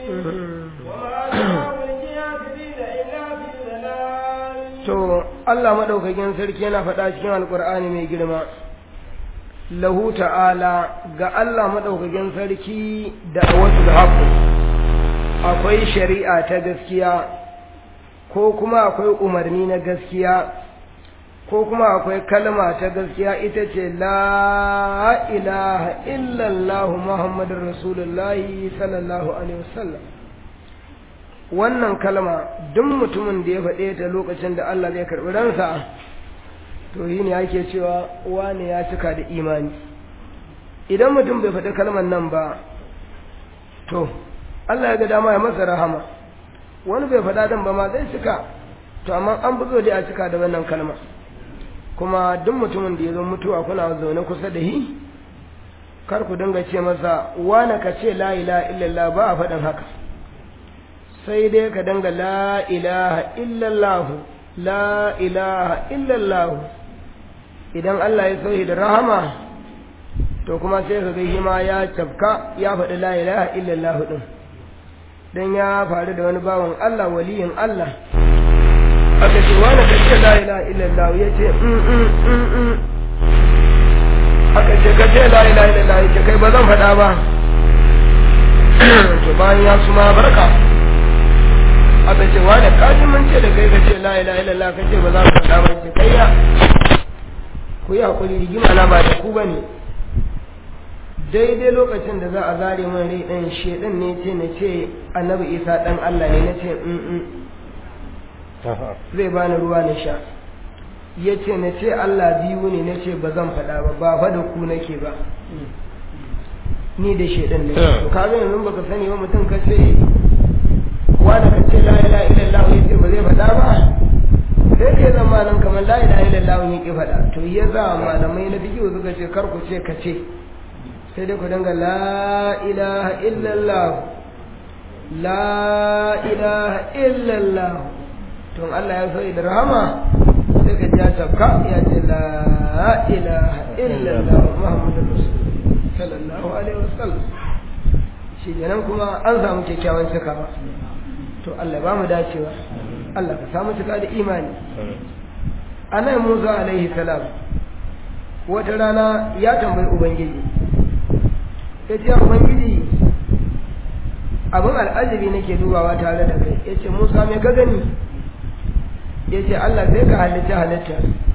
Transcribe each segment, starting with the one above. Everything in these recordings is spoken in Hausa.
to Allah madaukakin sarki yana faɗa cikin alkur'ani mai girma lahu ta'ala ga Allah madaukakin sarki da wasu da haƙu akwai shari'a ta gaskiya ko kuma akwai umarni na gaskiya ko kuma akwai kalma ta gaskiya ita ce la ilaha illallah muhammadin rasulullahi sallallahu alaihi wasallam wannan kalma duk mutumin da ya faɗe ta lokacin da Allah zai karɓi ransa to yi ne ake cewa wane ya cika da imani idan mutum bai faɗi kalmar nan ba to Allah ya ga dama ya masa rahama wani bai faɗa dan ba ma zai cika to amma an buzo dai a cika da wannan kalma kuma duk mutumin da ya zo mutuwa kuna zaune kusa da hi kar ku dinga ce masa wane ka ce la ilaha illallah ba a faɗin haka sai dai ka danga la ilaha illallah la ilaha illallah idan Allah ya sauyi da rahama to kuma sai ka ga ma ya cafka ya faɗi la ilaha illallah din dan ya faru da wani bawan Allah waliyin Allah aka ce wani ka ce la ilaha illallah ya ce aka ce ka ce la ilaha illallah ya ce kai ba zan faɗa ba to bayan ya suma barka aka ce wa da kaji mun ce da kai ka ce la ilaha illallah ka ce ba za ka faɗa ba ce kai ya ku yi hakuri rigima na ba da ku bane daidai lokacin da za a zare min rai ɗan shedan ne ce na ce annabi isa ɗan allah ne na ce zai bani ruwa na sha ya ce na ce allah biyu ne na ce ba zan faɗa ba ba fa da ku nake ba ni da shedan ne to ka ga yanzu baka sani ba mutum ka ce wanda ka ce la ilaha illallah ya ce ba zai faɗa ba sai ke zama nan kamar la ilaha illallah ya ki faɗa to ya za malamai na fiqh suka ce kar ku ce ka ce sai dai ku danga la ilaha illallah la ilaha illallah to Allah ya so da rahama sai ka ja tabka ya ce la ilaha illallah muhammadur rasul sallallahu alaihi wasallam shi kenan kuma an samu kyakkyawan cikawa to Allah ba mu dacewa Allah ka samu cika da imani anan Musa alaihi salam wata rana ya tambayi ubangiji ya ce ubangiji abin al'ajabi nake dubawa tare da kai ya ce Musa me ka gani ya ce Allah zai ka halitta halitta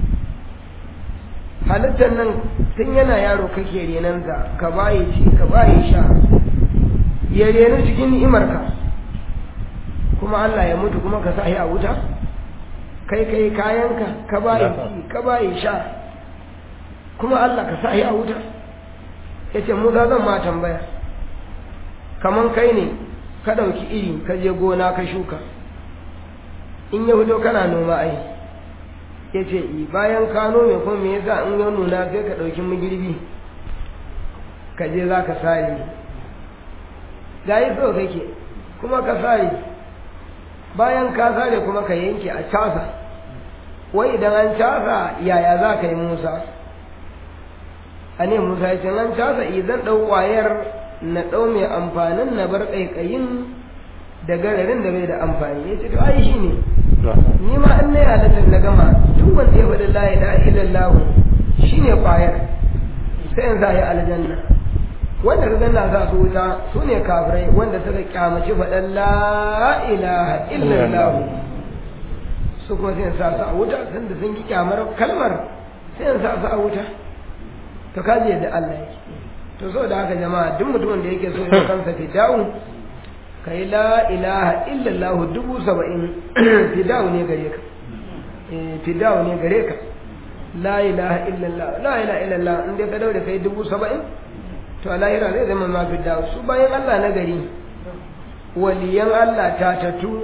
halittar nan tun yana yaro kake renansa ka baye ci ka baye sha ya renu cikin ni'imarka kuma Allah ya mutu kuma ka sa a wuta kai kai kayanka ka bayi ka bayi sha kuma Allah ka sa a wuta yace mu za zan ma tambaya kaman kai ne ka dauki iri ka je gona ka shuka in ya fito kana noma ai yace i bayan ka nome kuma me yasa in ya nuna sai ka dauki magirbi ka je za ka sare ga yi so kake kuma ka sare bayan ka sare kuma ka yanke a casa wai idan an casa yaya za ka yi musa a ne musa ya ce an casa idan ɗau ƙwayar na ɗau mai amfanin na bar ƙaiƙayin da gararin da bai da amfani ya ce to ai shi ne ni ma an na halittar na gama duk wanda ya faɗi la ilaha illallah shi ne ƙwayar sai yanzu a yi aljanna wanda ka ganna za su wuta su ne kafirai wanda suka kyamaci faɗan la ilaha illallah su kuma sai sa su a wuta sun da sun ki kyamar kalmar sai sa su a wuta to kaji yadda Allah yake to so da haka jama'a duk mutumin da yake so ya kansa fidawu kai la ilaha illallah dubu saba'in fidawu ne gare ka fidawu ne gare ka la ilaha illallah la ilaha illallah in dai ka daure kai dubu saba'in to a lahira zai zama mafi dawo su bayan Allah na gari waliyan Allah ta tatu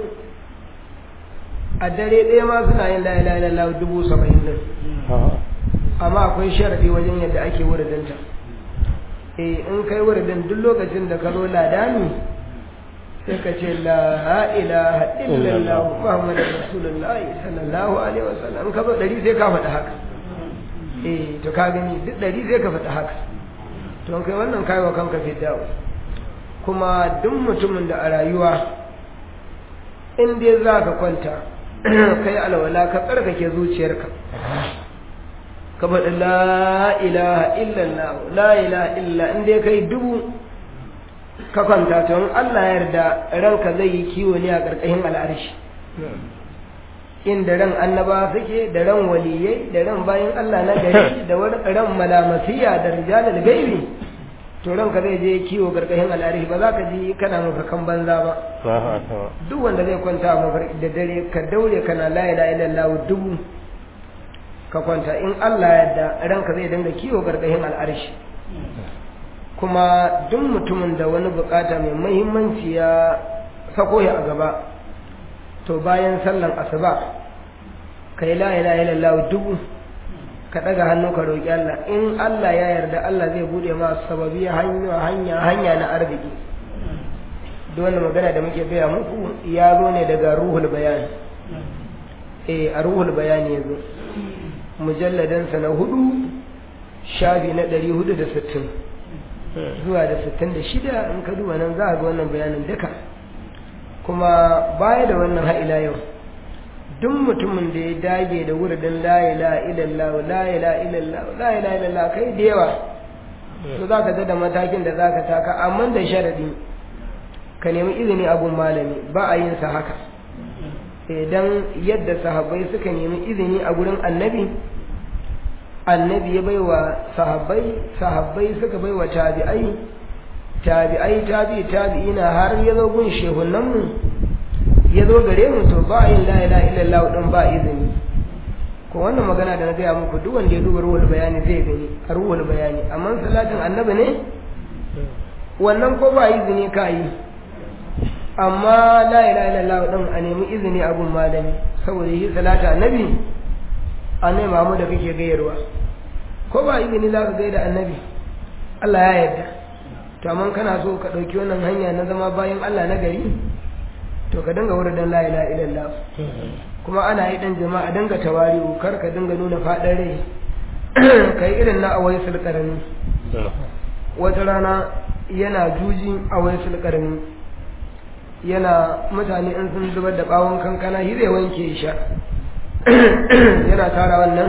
a dare ɗaya ma suna yin la ilaha illallah dubu saba'in din amma akwai sharadi wajen yadda ake wuridinta eh in kai wuridin duk lokacin da ka zo ladani sai ka ce la ilaha illallah muhammadur rasulullahi sallallahu alaihi wasallam in ka zo ɗari sai ka faɗi haka eh to ka gani duk ɗari sai ka faɗi haka to kai wannan kai wa kanka fidawo kuma duk mutumin da a rayuwa in dai za ka kwanta kai alwala ka tsarkake zuciyarka ka faɗi la ilaha illallah la ilaha illa in dai kai dubu ka kwanta to in Allah ya yarda ranka zai yi kiwo ne a ƙarƙashin al'arshi inda ran annaba suke da ran waliyai da ran bayan Allah na gari da ran malamasiya da rijalul gaibi to ranka zai je kiwo ƙarƙashin al'arshi ba za ka ji kana mafarkan banza ba duk wanda zai kwanta a mafarki da dare ka daure kana la ilaha illallah dubu ka kwanta in Allah ya yarda ranka zai dinga kiwo ƙarƙashin al'arshi kuma duk mutumin da wani bukata mai mahimmanci ya sako ya a gaba to bayan sallan asuba ka yi la'ila ilallahu dubu ka ɗaga hannu ka roƙi Allah in Allah ya yarda Allah zai buɗe ma sababi hanya hanya hanya na arziki duk wanda magana da muke gaya muku ya zo ne daga ruhul bayani eh a ruhul bayani ya zo mujalladansa na hudu shafi na ɗari hudu da sittin zuwa da sittin da shida in ka duba nan za a ga wannan bayanin duka kuma baya da wannan ha'ila yau duk mutumin da ya dage da wuridin la ilaha illallah la ilaha illallah la ilaha illallah kai da yawa to za ka da matakin da za ka taka amma da sharadi ka nemi izini abun malami ba a yin sa haka idan yadda sahabbai suka nemi izini a gurin annabi annabi ya baiwa sahabbai sahabbai suka baiwa tabi'ai tabi'ai tabi'i tabi'ina har ya zo gun shehunan mu ya zo gare mu to ba yin la ilaha illallah din ba izini ko wannan magana da na gaya muku duk wanda ya duba ruwal bayani zai gani a ruwal bayani amma salatin annabi ne wannan ko ba izini ka yi amma la ilaha illallah din a nemi izini a gun malami saboda yi salata annabi annabi Muhammad da kake gayarwa ko ba izini za ka gaida annabi Allah ya yarda to amma kana so ka ɗauki wannan hanya na zama bayan Allah na gari to ka dinga wurin dan la ilaha illallah kuma ana yi dan jama'a dinga tawari'u kar ka dinga nuna faɗin rai kai irin na awai sulkarani wata rana yana juji awai sulkarani yana mutane in sun zubar da bawon kankana shi zai wanke sha yana tara wannan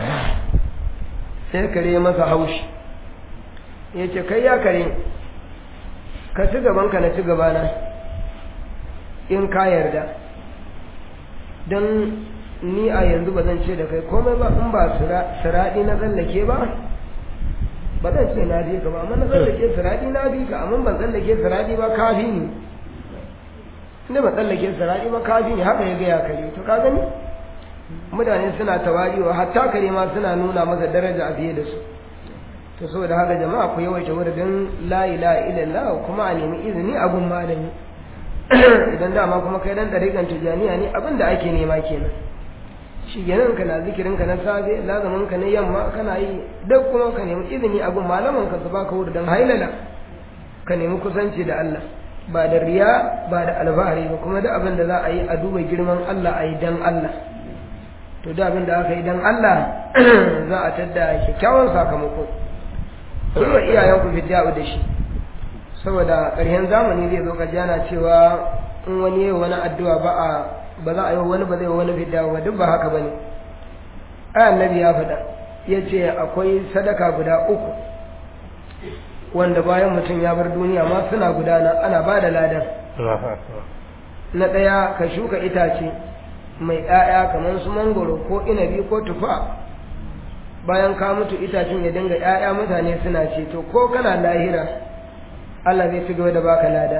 sai kare masa haushi ya ce kai ya kare ka ci gabanka na ci gabana in ka yarda don ni a yanzu ba zan ce da kai komai ba in ba siraɗi na tsallake ba ba zan ce na bi ka ba amma na tsallake siraɗi na bi ka amma ban tsallake siraɗi ba kafi ne inda ba tsallake siraɗi ba kafi ne haka ya gaya kare to ka gani mutane suna tawariwa hatta kare ma suna nuna masa daraja a fiye da su to saboda haka jama'a ku yawaita wurin la ilaha illallah kuma a nemi izini a gun malami idan dama kuma kai dan dariƙan tijaniya ne abin da ake nema kenan shi kenan ka na zikirin ka na safe lazamin ka na yamma kana yi duk kuma ka nemi izini a gun malaman ka su baka wurin hailala ka nemi kusanci da Allah ba da riya ba da alfahari ba kuma da abin da za a yi a duba girman Allah a yi dan Allah to da abin da aka yi dan Allah za a tadda kyakkyawan sakamako ku wa iyayenku fidya'u da shi saboda ƙarshen zamani zai zo kaji ana cewa in wani yi wani addu'a ba a ba za a yi wani ba zai wani fidya'u ba duk ba haka bane ai annabi ya faɗa ya ce akwai sadaka guda uku wanda bayan mutum ya bar duniya ma suna gudana ana ba da ladan na ɗaya ka shuka itace mai ‘ya'ya kamar su mangoro ko inabi ko tufa bayan ka mutu itacen ya dinga ‘ya'ya mutane suna ce to ko kana lahira Allah zai ci gaba da baka lada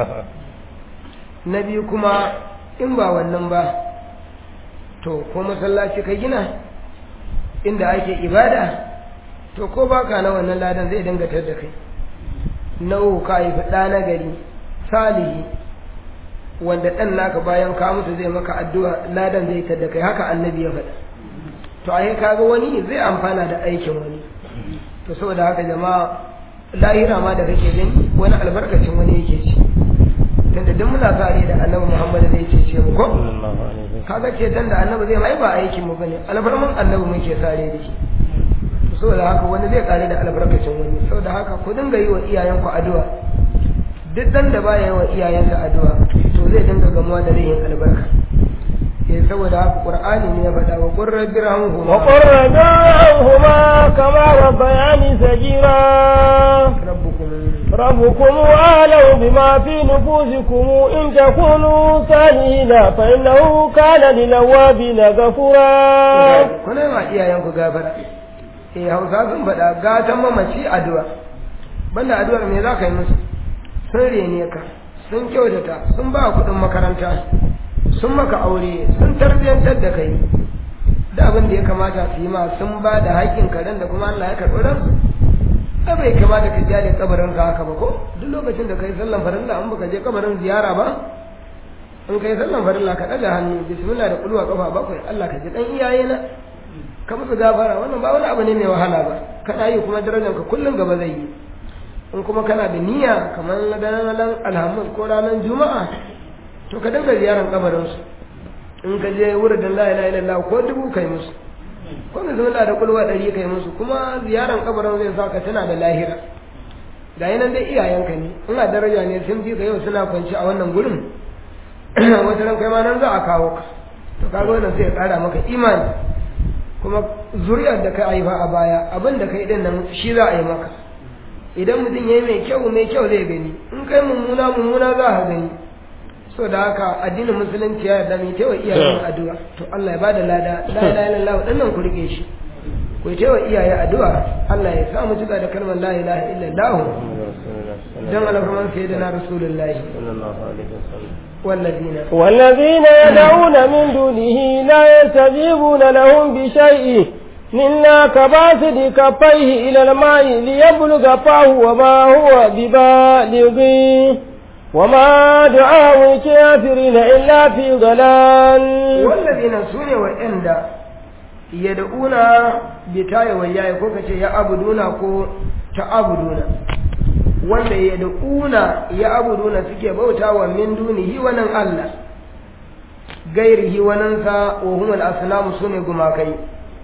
na biyu kuma in ba wannan ba to ko masallaci ka gina inda ake ibada to ko baka na wannan ladan zai dinga tar da kai na uku ka haifi ɗa na gari salihi wanda ɗan naka bayan ka mutu zai maka addu'a ladan zai tar da kai haka annabi ya faɗa to a kaga wani zai amfana da aikin wani to saboda haka jama'a lahira ma da kake gani wani albarkacin wani yake ci tunda duk muna sa da annabi Muhammad zai cece mu ko kaga ce dan da annabi zai mai ba aikin mu bane alfarman annabi muke sare da shi saboda haka wani zai kare da albarkacin wani saboda haka ku dinga yi wa iyayenku addu'a duk dan da baya yawan iyayensa addu'a to zai dinga gamuwa da rayin albarka eh saboda haka qur'ani ne ya faɗa wa qur rabbi rahmuhuma wa qur rabbiranhuma kama rabbayani sagira rabbukum ربكم أعلم بما في نفوسكم إن تكونوا صالحين فإنه كان للأوابين غفورا kuna ma iyayenku gafara eh hausa sun faɗa gatan mamaci addu'a banda addu'ar me za ka yi musu sun rene ka sun kyautata sun ba kuɗin makaranta sun maka aure sun tarbiyyantar da kai da abin da ya kamata su yi ma sun ba da haƙƙin karen da kuma Allah ya karɓi ransu ai bai kamata ka jale kabarin ka haka ba ko duk lokacin da kai sallan farilla an baka je kabarin ziyara ba in kai sallan farilla ka ɗaga hannu bismillah da kulwa kafa bakwai Allah ka ji dan iyaye na ka musu gafara wannan ba wani abu ne mai wahala ba kana yi kuma darajar ka kullum gaba zai yi in kuma kana da niyya kamar ranar alhamis ko ranar juma'a to ka dinga ziyarar kabarin su in ka je wurin la ilaha illallah ko dubu kai musu ko bismillah da kulwa ɗari kai musu kuma ziyarar kabarin zai sa ka tana da lahira ga yanan dai iyayenka ne ina daraja ne sun fi ka yau suna kwanci a wannan gurin wata ran kai ma nan za a kawo ka to kaga wannan sai ya ƙara maka imani kuma zuriyar da ka haifa a baya abin da kai din nan shi za a yi maka idan mutum ya yi mai kyau mai kyau zai gani in kai mummuna mummuna za a gani so da haka addinin musulunci ya yarda mai taiwa iyayen addu'a to Allah ya bada lada la ilaha illallah wadannan ku rike shi ku taiwa iyaye addu'a Allah ya sa mu cika da kalmar la ilaha illallah dan alfarman sayyidina rasulullahi والذين والذين يدعون من دونه لا يستجيبون لهم بشيء إلا كباسط كفيه إلى الماء ليبلغ فاه وما هو ببالغه وما دعاء الكافرين إلا في ضلال والذين سنوا وإند يدعون بتاي وياي كوكا يعبدون كو تعبدون wanda ya da'una ya abuduna suke bauta wa min dunihi wannan Allah gairihi wanansa wa humul asnamu sune gumakai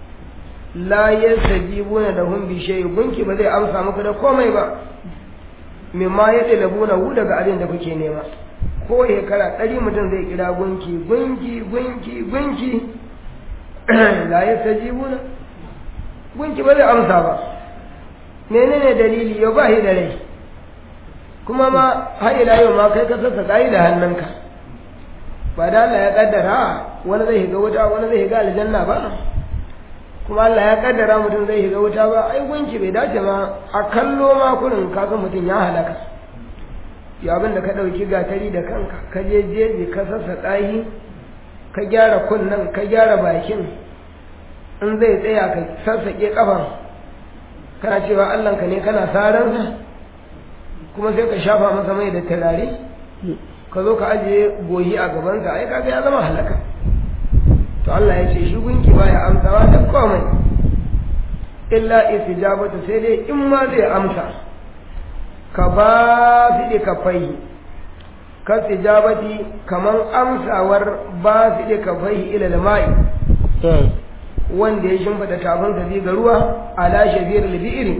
la yastajibuna lahum bi shay gunki ba zai amsa muku da komai ba mimma yadlabuna hu daga abin da kuke nema ko shekara ɗari mutum zai kira gunki gunki gunki gunki la yastajibuna gunki ba zai amsa ba menene dalili yau ba shi da rai kuma ma har ila yau ma kai ka sassa kai da hannunka ba da Allah ya kaddara wani zai shiga wuta wani zai shiga aljanna ba kuma Allah ya kaddara mutum zai shiga wuta ba ai gunki bai dace ma a kallo ma kurin kaga mutum ya halaka ya abin da ka dauki gatari da kanka ka je jeji ka sassa ɗahi ka gyara kunnen ka gyara bakin in zai tsaya ka sassaƙe kafan kana cewa Allahnka ne kana saransa kuma sai ka shafa masa mai da turare ka zo ka ajiye goyi a gabansa ai kaga ya zama halaka to Allah ya ce shi gunki baya amsawa da komai illa istijabatu sai dai in ma zai amsa ka ba su da kafai ka istijabati kaman amsawar ba su da kafai ila mai wanda ya shimfida tafin sa ga ruwa ala shabir al-bi'ri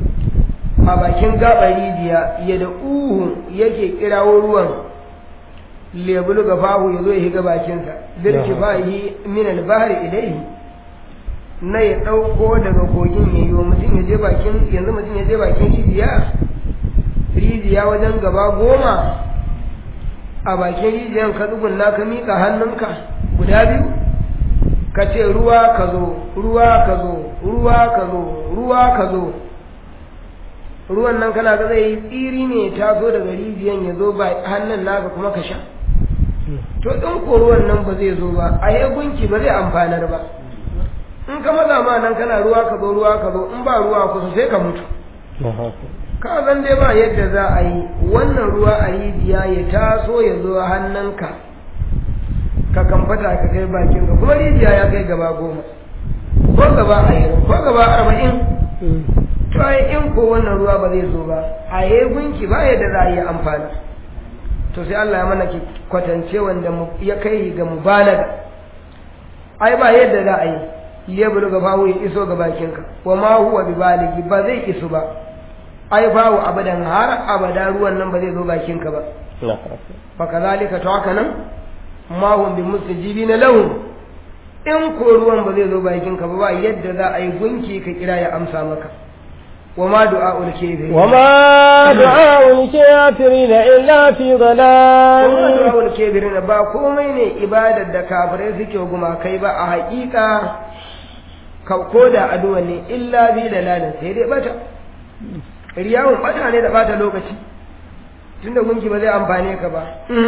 a bakin gaɓar rijiya ya da uhu yake kirawo ruwan lebulu ga fahu ya zo ya higa bakinsa birki fahi min albahari ilaihi na ya ɗauko daga kogin ya yi mutum ya je bakin yanzu mutum ya je bakin rijiya rijiya wajen gaba goma a bakin rijiyan ka tsugunna ka miƙa hannunka guda biyu ka ce ruwa ka zo ruwa ka zo ruwa ka zo ruwa ka zo ruwan nan kana ga zai yi tsiri ne ta zo daga rijiyan ya zo ba hannun naka kuma ka sha to ɗin ko ruwan nan ba zai zo ba a yi gunki ba zai amfanar ba in ka maza ma nan kana ruwa ka zo ruwa ka zo in ba ruwa kusa sai ka mutu ka zan dai ba yadda za a yi wannan ruwa a rijiya ya taso ya zo hannunka ka kamfata ka kai bakin ka kuma rijiya ya kai gaba goma ko gaba ashirin ko gaba arba'in to ai in ko wannan ruwa ba zai zo ba a yi gunki ba yadda za a yi amfani to sai Allah ya mana ki kwatance wanda ya kai ga mubalaga ai ba yadda za a yi liyabulu ga fahu ya iso ga bakinka wa ma huwa bi baligi ba zai iso ba ai babu abadan har abada ruwan nan ba zai zo bakin ka ba fa kazalika to haka nan ma hum bi mustajibina lahu in ko ruwan ba zai zo bakin ka ba ba yadda za a yi gunki ka kira ya amsa maka وما دعاء الكافرين وما دعاء الكافرين إلا في ضلال وما دعاء الكافرين با komai ne ibadar da kafirai suke guma kai ba a haƙiƙa ko da addu'a ne illa bi dalalin sai dai bata riyawun bata ne da bata lokaci tunda gunki ba zai amfane ka ba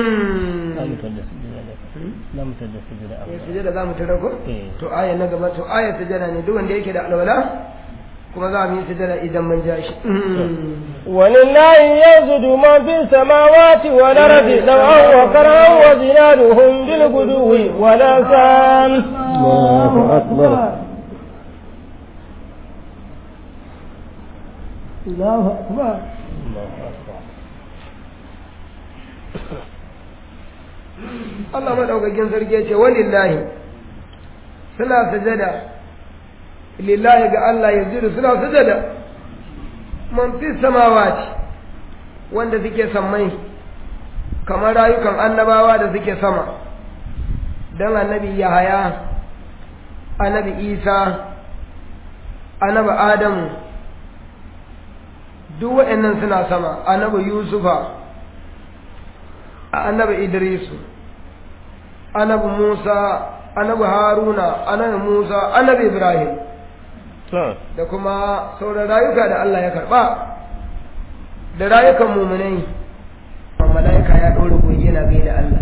sujada za mu tara ko to aya na gaba to aya sujada ne duk wanda yake da alwala kuma za mu yi sujada idan mun ja shi walillahi yazudu man fi samawati wal ardi dawan wa karan wa zinaduhum bil guduwi wal asal Allahu akbar Allahu akbar Allah madaukakin sarki ya ce walillahi suna sujada lillahi ga Allah ya jiru suna sujada man fi samawati wanda suke sammai kamar rayukan annabawa da suke sama don annabi yahaya annabi isa annabi adamu duk waɗannan suna sama annabi yusufa annabi idrisu annabi musa annabi haruna annabi musa annabi ibrahim da kuma sauran rayuka da Allah ya karba da rayukan muminai mala'ika ya ɗora goyi yana gai da Allah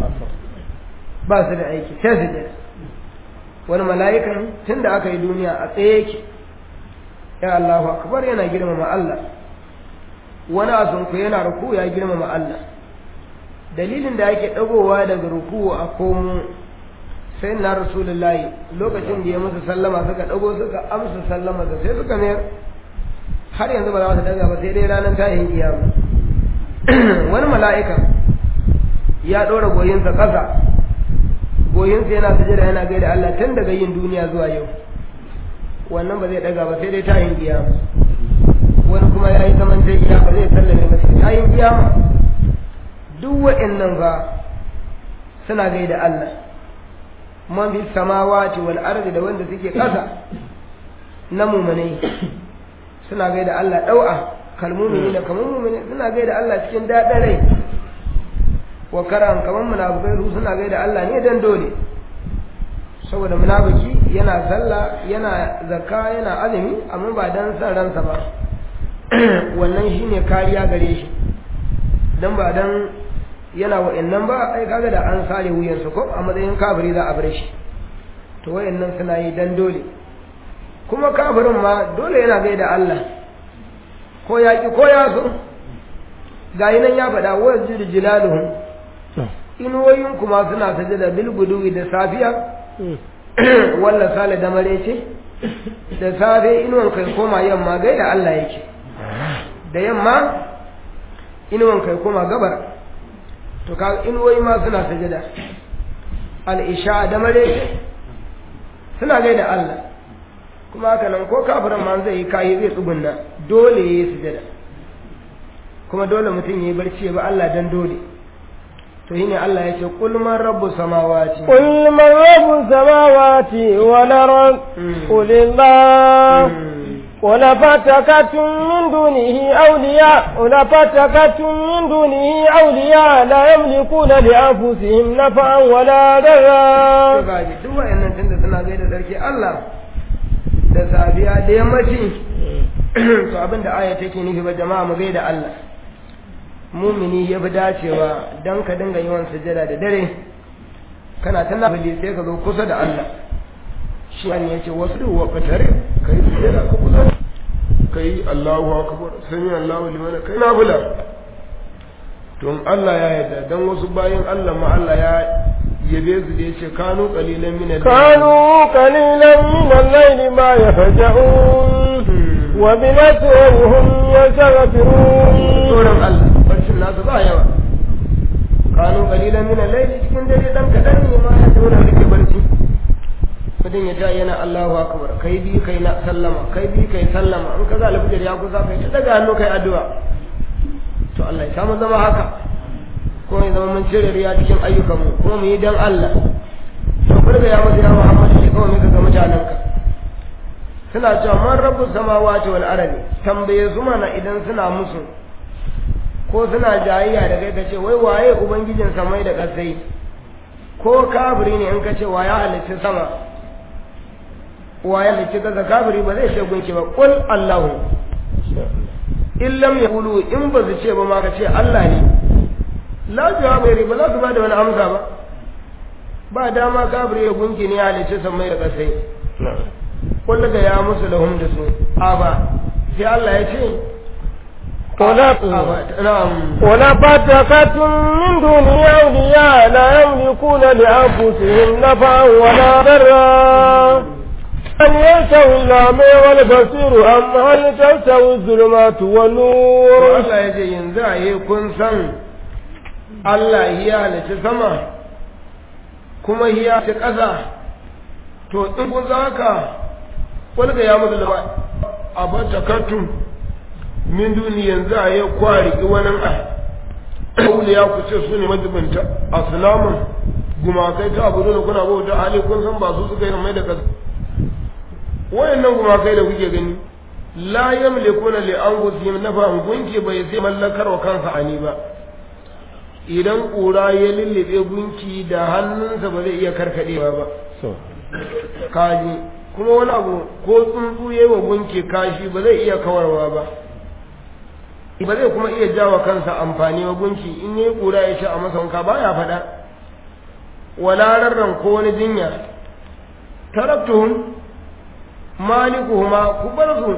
ba su da aiki sai su jira wani mala'ikan tun da aka yi duniya a tsaye yake ya Allahu akbar yana girmama Allah wani asunku yana ruku ya girmama Allah dalilin da yake ɗagowa daga ruku a komo sai na rasulullahi lokacin da ya musu sallama suka ɗago suka amsa sallama da sai suka mayar har yanzu ba za su daga ba sai dai ranar tayin kiyama wani mala'ika ya ɗora goyinsa ƙasa goyinsa yana sujada yana gaida Allah tun daga yin duniya zuwa yau wannan ba zai daga ba sai dai tayin kiyama wani kuma ya yi zaman ta gida ba zai sallame ba sai tayin kiyama duk wa'annan ba suna gaida Allah man fi samawati wal ardi da wanda suke ƙasa na mumanai suna gaida Allah dau'a kalmumini da kamar mumini suna gaida Allah cikin daɗin rai wa karan kamar munafikai su suna gaida Allah ne dan dole saboda munafiki yana sallah yana zakka yana azumi amma ba dan san ransa ba wannan shine kariya gare shi dan ba dan yana wa'annan ba ai kaga da an sare wuyansa ko a matsayin kafiri za a bar shi to wa'annan suna yi dan dole kuma kafirin ma dole yana gaida Allah ko ya ki ko ya so ga nan ya faɗa wa jiru jilaluhum inuwoyin kuma suna sajada bil guduwi da safiya walla sale da marece da safe inuwan kai koma yamma gaida Allah yake da yamma inuwan kai koma gabar to ka inuwoyi ma suna sajada al-isha da marece suna gaida Allah kuma haka nan ko kafirin ma zai yi kayi zai tsugunna dole ya yi sujada kuma dole mutum ya yi barci ya ba Allah dan dole to shine Allah ya ce qul man rabbu samawati qul man rabbu samawati wal ard qul illah ولا فتكتم من دونه أولياء ولا فتكتم من دونه أولياء لا يملكون لأنفسهم نفعا ولا ضرا. duk wa'annan tunda suna gaida sarki Allah da safiya da yammaci to abin da aya take nufi ba jama'a mu gaida Allah mumini ya fi dacewa don ka dinga yawan sujada da dare kana ta nafili sai ka zo kusa da Allah shi an ya ce wasu wa fatare ka yi sujada ka kusa ka yi Allahu akbar sami Allahu liman kai nafila to Allah ya yarda dan wasu bayan Allah ma Allah ya yabe su da yace kanu qalilan min al كانوا قليلا من الليل ما يهجعون وبالأسر هم يستغفرون tsoron Allah barcin nasu ba yawa kanu qalilan min al-layli cikin dare dan kadan ne ma ya tsora rike barci mutum ya ta yana Allahu akbar kai bi kai na sallama kai bi kai sallama in ka za alfijir ya kusa kai ta daga hannu kai addu'a to Allah ya samu zama haka kuma ya zama mun cire riya cikin ayyukanmu kuma mu yi dan Allah to burga ya mutu ya Muhammad ne kawai muka ga mutanenka suna cewa man rabbu samawati wal ardi tambaye su mana idan suna musu ko suna jayayya da kai kace wai waye ubangijin samai da kasai ko kafiri ne in kace wa ya halicci sama wa ya halicci kaza kafiri ba zai ce gunki ba qul Allahu in lam yaqulu in ba su ce ba ma ka ce Allah ne la jawaba ba za su ba da wani amsa ba ba dama kafiri ya gunki ne ya halicci samai da kasai wanda ga ya musu lahum da su a ba sai Allah ya ce ولفتكتم من دونه أولياء لا يملكون لأنفسهم نفعا ولا ضرا أن يستوي الأعمى والبصير أم هل تستوي الظلمات والنور Allah ya ce yanzu a yi kun san Allah ya halitta sama kuma ya ci ƙasa to in kun za ka wani ga ya mutu da a bata kartun min duni yanzu a yi kwari wani a wuli ya ku ce su ne majibinta a sulamun gumakai ta abu da kuna bauta hali kun san ba su suka yi mai da kasa wayannan gumakai da kuke gani la yamlikuna li anfusihim nafa'an gunki bai sai mallakar wa kansa ani ba idan ƙura ya lullube gunki da hannunsa ba zai iya karkadewa ba kaji kuma wani abu ko tsuntsu ya yi wa gunki kashi ba zai iya kawarwa ba ba zai kuma iya jawa kansa amfani wa gunki in yi ƙura ya ce a masa wanka ba ya faɗa wala rarran ko wani jinya taraktuhum malikuhuma ku bar su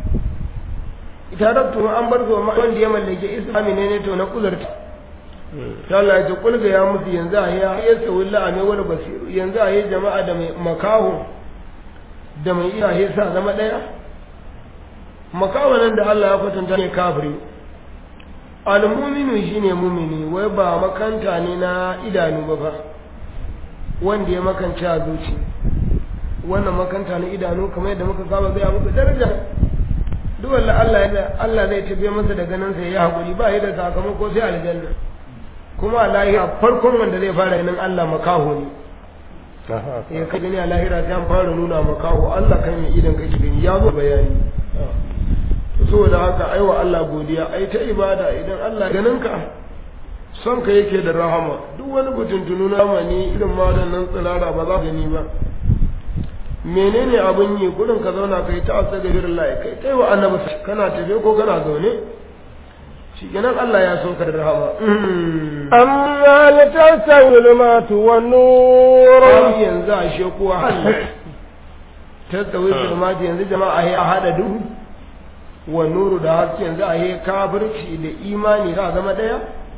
taraktuhum an bar su wanda ya mallake islami ne ne to na kuzarta ta Allah ya ce kulga ya musu yanzu a ya ya sawilla a mai wani basiru yanzu a yi jama'a da mai makaho da mai iyaye sa zama ɗaya makaho nan da Allah ya kwatanta ne kafiri almuminu shine mumini wai ba makanta ne na idanu ba fa wanda ya makance a zuci wannan makanta na idanu kamar yadda muka saba gaya muku daraja duk wanda Allah Allah zai tabe masa da ganin sa ya hakuri ba da sakamako sai aljanna kuma a lahira farkon wanda zai fara ganin Allah makaho ne ya kai gani a lahira sai an fara nuna makaho Allah kan yi idan kake gani ya zo bayani saboda haka aiwa Allah godiya ai ta ibada idan Allah ganin ka son ka yake da rahama duk wani butuntunu na zamani irin ma nan tsirara ba za gani ba menene abin yi gudun ka zauna kai ta asa gafirin layi kai kai wa annabi kana tafe ko kana zaune shi kenan Allah ya sauka da rahama amma litastawi zulmatu wan nur ai yanzu a she kuwa tastawi zulmatu yanzu jama'a a hada duhu wa nuru da haske yanzu a kafirci da imani za zama daya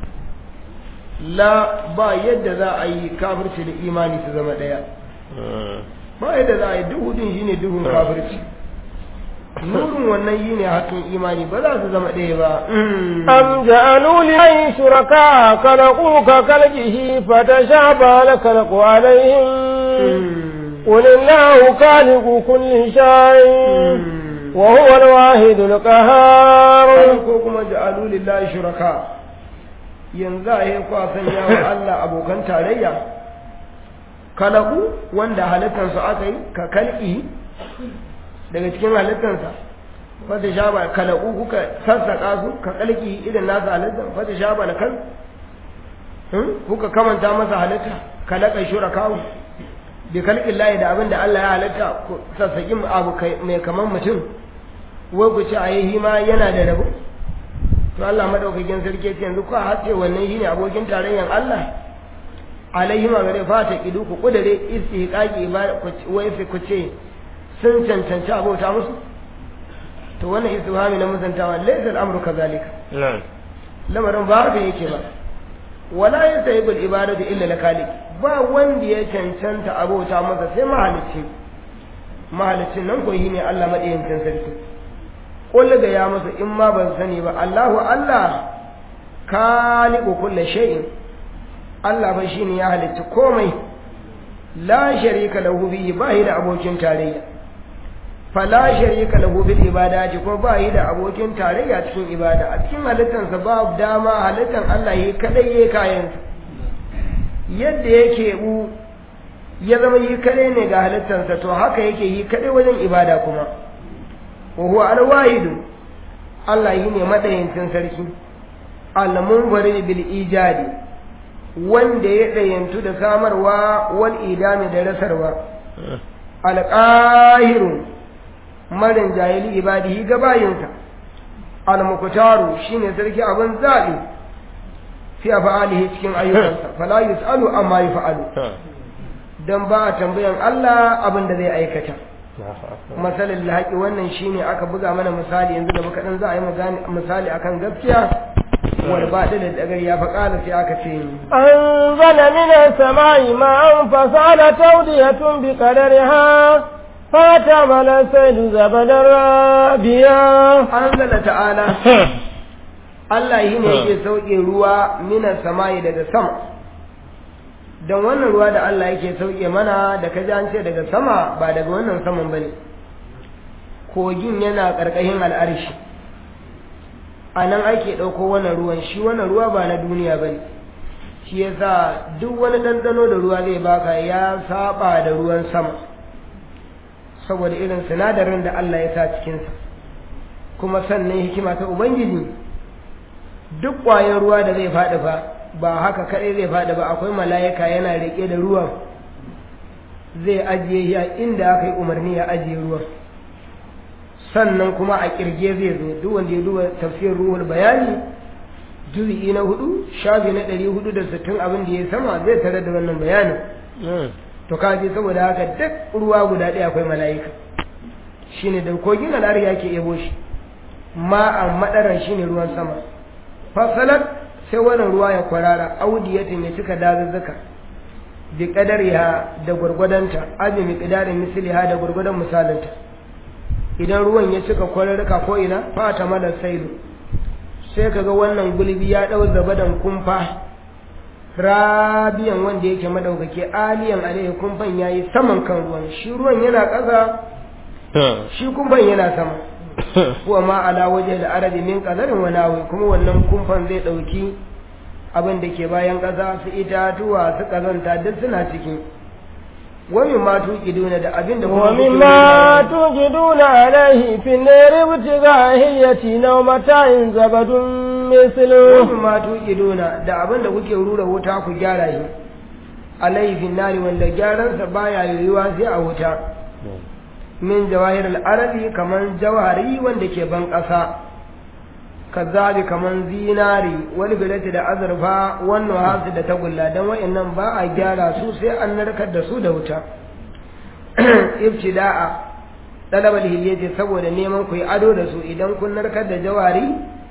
la ba yadda za a yi kafirci da imani su zama daya ba yadda za a yi duhu din shine duhun kafirci nurin wannan yi ne hakin imani ba za su zama ɗaya ba am ja'alu lillahi shuraka khalaqu ka khalqihi fatashaba la khalaqu alaihim قل الله خالق كل شيء وهو الواحد القهار ko kuma ja'alu lillahi shuraka yanzu a yi kwa sanya wa Allah abokan tarayya kalaku wanda halittarsu aka yi ka kalki daga cikin halittarsa fata sha ba kalaku kuka sassaka su ka kalki idan nasa halittar fata sha ba da kan kuka kamanta masa halitta kalaka shurakawu bi kalkin layi da abin da Allah ya halitta ku sassaƙin abu mai kamar mutum wai ku ce a yi hima yana da rabo to Allah madaukakin sarki ce yanzu ku hace wannan shine abokin tarayyan Allah alaihi ma gare fata kidu ku kudare istihqaqi ibada ku wai fi ku ce sun cancanci abota musu to wannan istifhami na musantawa laysa al-amru kadhalika lamarin ba haka yake ba wala yastahibu al-ibadatu illa lakalik ba wanda ya cancanta abota masa sai mahalicci mahalicin nan ko ne Allah madayancin sarki kullu ga ya masa in ma ban sani ba Allahu Allah khaliqu kulli shay'in Allah ba shine ya halicci komai la sharika lahu bihi ba yi da abokin tarayya fala sharika lahu bil ibadati ko ba yi da abokin tarayya cikin ibada a cikin halittansa ba dama halittan Allah yi kadai yayi kayansa yadda yake bu ya zama yi kadai ne ga halittansa to haka yake yi kadai wajen ibada kuma wa huwa al-wahidu Allah yi ne madayincin sarki al-munfarid bil ijadi wanda ya dayantu da samarwa wal idami da rasarwa al-qahiru marin jahili ibadihi ga bayinsa al-muqtaru shine sarki abin zabi fi afalihi cikin ayyukansa fala yusalu amma yaf'alu dan ba a tambayan Allah abin da zai aikata masalin lahaƙi wannan shine aka buga mana misali yanzu da muka dan za a yi misali akan gaskiya wal baɗi da dagar ya faƙala sai aka ce anzala minas sama'i ma'an fasala tawdiyatun bi qadariha فاتمل السيد زبدا رابيا أنزل تعالى Allah yi ne yake sauke ruwa mina sama'i daga sama don wannan ruwa da Allah yake sauke mana da ka ji an ce daga sama ba daga wannan saman bane kogin yana ƙarƙashin al'arshi a nan ake ɗauko wannan ruwan shi wannan ruwa ba na duniya bane shi yasa duk wani ɗanɗano da ruwa zai baka ya saba da ruwan sama saboda irin sinadarin da Allah ya sa cikinsa kuma sannan hikima ta Ubangiji duk ƙwayar ruwa da zai faɗi fa ba haka kaɗai zai faɗi ba akwai mala'ika yana riƙe da ruwan zai ajiye ya inda aka yi umarni ya ajiye ruwan sannan kuma a ƙirge zai zo duk wanda ya duba tafsirin ruhul bayani juzi'i na hudu shafi na ɗari hudu da sittin abin da ya sama zai tare da wannan bayanin to kaji saboda haka duk ruwa guda ɗaya akwai mala'ika shine da kogin al'ari yake ebo shi ma'an madaran shine ruwan sama fasalat sai wannan ruwa ya kwarara audiyatin ya cika dazuzzuka bi qadariha da gurgudanta abi miqdarin misliha da gurgudan misalinta idan ruwan ya cika kwararruka ko ina fata mala sailu sai kaga wannan gulbi ya dau zabadan kumfa rabiyan wanda yake madaukake aliyan alaihi kumfan yayi saman kan ruwan shi ruwan yana ƙasa shi kumfan yana sama kuwa ma ala waje da arabi min qadarin wa nawi kuma wannan kumfan zai dauki abin da ke bayan ƙasa su itatuwa su kazanta duk suna ciki wani ma tuqiduna da abin da wa mimma tuqiduna alaihi fi nari butiga hiyati naw mata'in zabadun mislu wani ma tuqiduna da abin da kuke rura wuta ku gyara shi alaihi fi nari wanda gyaransa baya yiwuwa sai a wuta min jawahir al'arabi kaman jawari wanda ke ban ƙasa kazzabi kaman zinari wani bilati da azurfa wannan hasu da tagulla don wa'annan ba a gyara su sai an narkar da su da wuta ibtida'a talabar hiliyati saboda neman ku yi ado da su idan kun narkar da jawari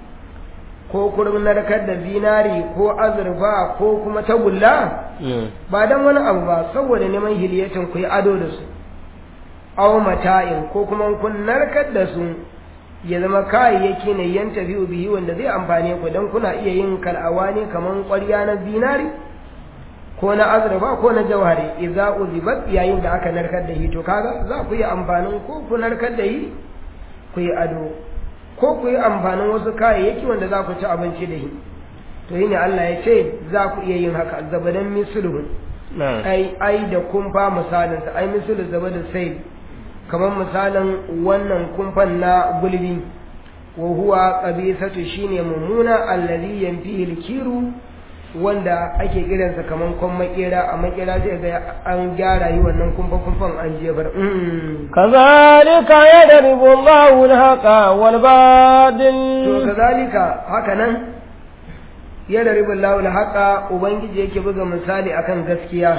ko kun narkar da zinari ko azurfa ko kuma tagulla ba don wani abu ba saboda neman hiliyatin ku yi ado da su aw mata'in ko kuma kun narkar da su ya zama kayayyaki ne yan tafi bihi wanda zai amfane ku dan kuna iya yin kal'awa ne kaman ƙwarya na zinari ko na azurfa ko na jawhari idza uzibat yayin da aka narkar da shi to kaga za ku yi amfanin ko ku narkar da shi ku yi ado ko ku yi amfanin wasu kayayyaki wanda za ku ci abinci da shi to shine Allah ya ce za ku iya yin haka zabadan misluhu ai ai da kumfa misalinsa ai mislu zabadin sai kamar misalin wannan kumfan na gulbi wa huwa qabisatu shine mummuna allazi yanfihi alkiru wanda ake kiransa kaman kon makera a makera sai ga an gyara yi wannan kumfa kumfan an jefar kazalika yadribu Allahu al-haqa wal badil to kazalika haka nan yadribu Allahu al-haqa ubangiji yake buga misali akan gaskiya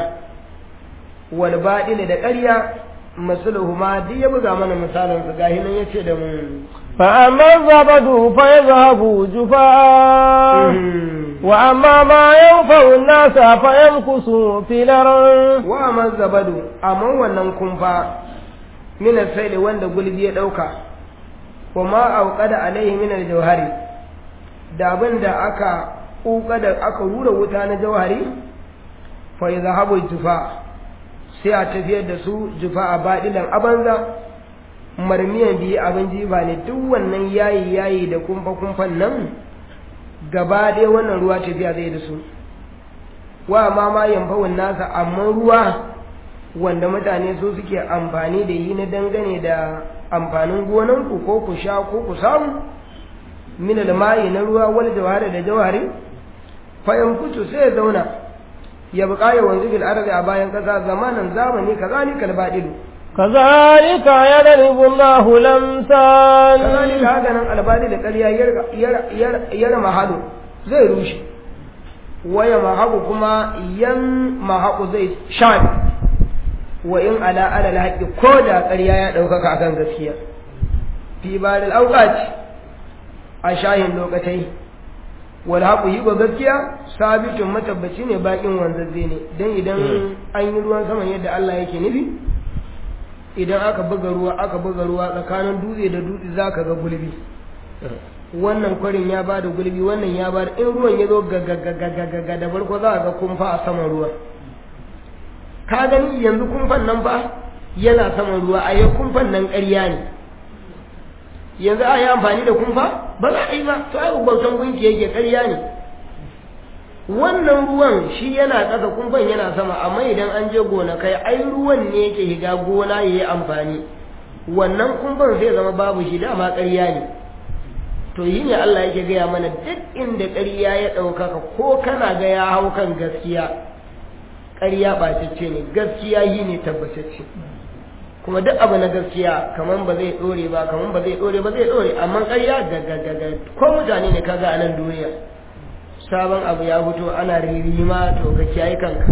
wal badil da ƙarya masaluhu ma duk ya buga mana misalin su gahi nan yace da mu fa amma zabadu fa yazhabu jufa wa amma ma yanfa'u an-nasa fa yamkusu fil ard wa amma zabadu amma wannan kumfa min al wanda gulbi ya dauka wa ma auqada alaihi min al-jawhari da abin da aka kuka da aka rura wuta na jawhari fa yazhabu jufa sai a tafiyar da su jufa a baɗilan abanza marmiyan biyu abin jifa ne duk wannan yayi yayi da kumfa kumfan nan gaba ɗaya wannan ruwa tafiya zai da su wa ma ma yamfawun nasa amma ruwa wanda mutane su suke amfani da yi na dangane da amfanin gonanku ko ku sha ko ku samu min almayi na ruwa wal jawhari da jawhari fa yankutu sai ya zauna ya buƙa ya wanzu bil ardi a bayan ƙasa zamanin zamani kazalika albadilu كذلك يضرب الله الأمثال kazalika haka nan albadi da ƙarya yar mahadu zai rushe waya mahaku kuma yan mahaku zai shafi wa in ala ala alhaqi ko da ƙarya ya ɗaukaka akan gaskiya fi badal awqati a shahin lokatai wal haqu yi ga gaskiya sabitun matabbaci ne bakin wanzazze ne dan idan an yi ruwan saman yadda Allah yake nufi idan aka buga ruwa aka buga ruwa tsakanin dutse da dutse zaka ga gulbi wannan kwarin ya bada gulbi wannan ya bada in ruwan ya zo gagagagagaga da farko za a ga kumfa a saman ruwa ka gani yanzu kumfan nan ba yana saman ruwa a yau kumfan nan ƙarya ne yanzu a yi amfani da kumfa ba za a yi ba to ai bautan gunki yake ƙarya ne wannan ruwan shi yana ƙasa kumfan yana sama amma idan an je gona kai ai ruwan ne yake higa gona ya yi amfani wannan kumfan zai zama babu shi dama ƙarya ne to yi ne Allah yake gaya mana duk inda ƙarya ya ɗaukaka ko kana ga ya hau kan gaskiya ƙarya ɓacacce ne gaskiya yi ne tabbatacce kuma duk abu na gaskiya kaman ba zai ɗore ba kaman ba zai ɗore ba zai ɗore amma ƙarya gagagaga ko mutane ne kaga a nan duniya sabon abu ya fito ana ririma to ka kiyaye kanka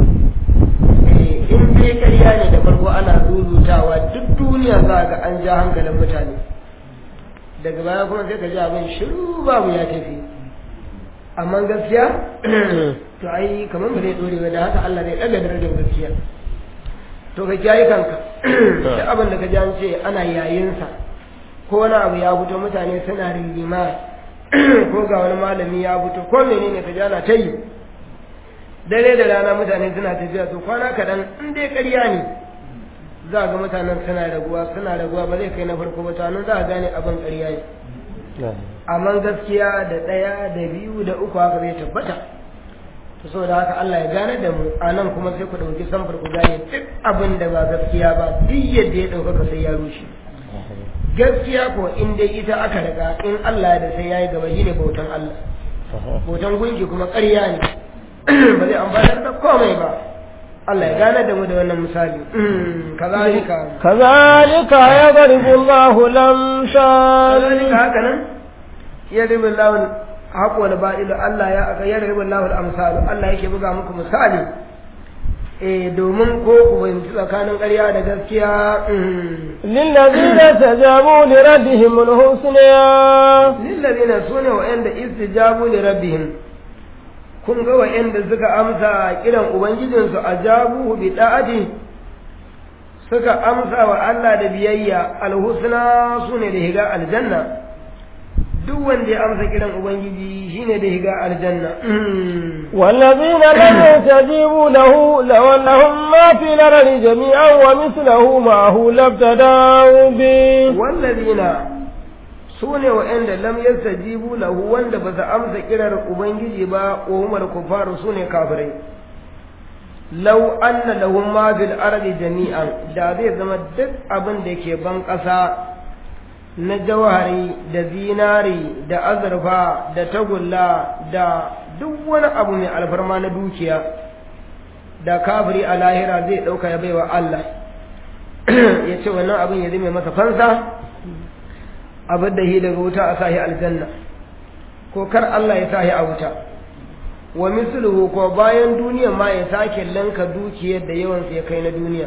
in dai ƙarya ne da farko ana zuzutawa duk duniya za ga an ja hankalin mutane daga baya kuma sai ka ji abin shiru babu ya tafi amma gaskiya to ai kamar ba zai dore ba da haka Allah zai daga darajar gaskiya to ka kiyaye kanka duk abin da ka ji an ce ana yayin sa ko wani abu ya fito mutane suna rigima ko ga wani malami ya fito ko menene ka ji ana ta yi dare da rana mutane suna tafiya to kwana kaɗan in dai ƙarya ne za ga mutanen suna raguwa suna raguwa ba zai kai na farko ba tanon za a gane abin ƙarya ne amma gaskiya da ɗaya da biyu da uku haka zai tabbata to saboda haka Allah ya gane da mu a nan kuma sai ku ɗauki samfur ku gane duk abin da ba gaskiya ba duk yadda ya ɗaukaka sai ya rushe gaskiya ko in dai ita aka riga in Allah da sai ya yi gaba shine bautan Allah bautan gunki kuma ƙarya ne ba zai amfanar da komai ba Allah ya gane da mu da wannan misali kazalika kazalika ya garibu Allahu lamsal kazalika haka nan ya ribu Allahu haƙo da ba'ilu Allah ya aka ya ribu Allahu al-amsal Allah yake buga muku misali eh domin ko ku fahimci tsakanin ƙarya da gaskiya lillazina tajabu li rabbihim al-husna lillazina sune wa'anda istijabu li rabbihim kun ga wa'anda suka amsa kiran ubangijinsu a jabuhu bi da'ati suka amsa wa Allah da biyayya alhusna sune da higa aljanna duk wanda ya amsa kiran ubangiji shine da higa aljanna والذين لم يستجيبوا له لو أنهم ما في الأرض جميعا ومثله معه لابتدأوا به والذين su ne wa'anda lam yastajibu lahu wanda ba su amsa kirar ubangiji ba wa humar kufaru su ne kafirai law anna lahum ma fil ardi jami'an da zai zama duk abin da ke ban ƙasa na jawhari da zinari da azurfa da tagulla da duk wani abu mai alfarma na dukiya da kafiri a lahira zai ɗauka ya baiwa Allah ya ce wannan abin ya zai masa fansa abin da hi daga wuta a sahi aljanna ko kar Allah ya sahi a wuta wa misluhu ko bayan duniya ma ya sake lanka dukiyar da yawan ya kai na duniya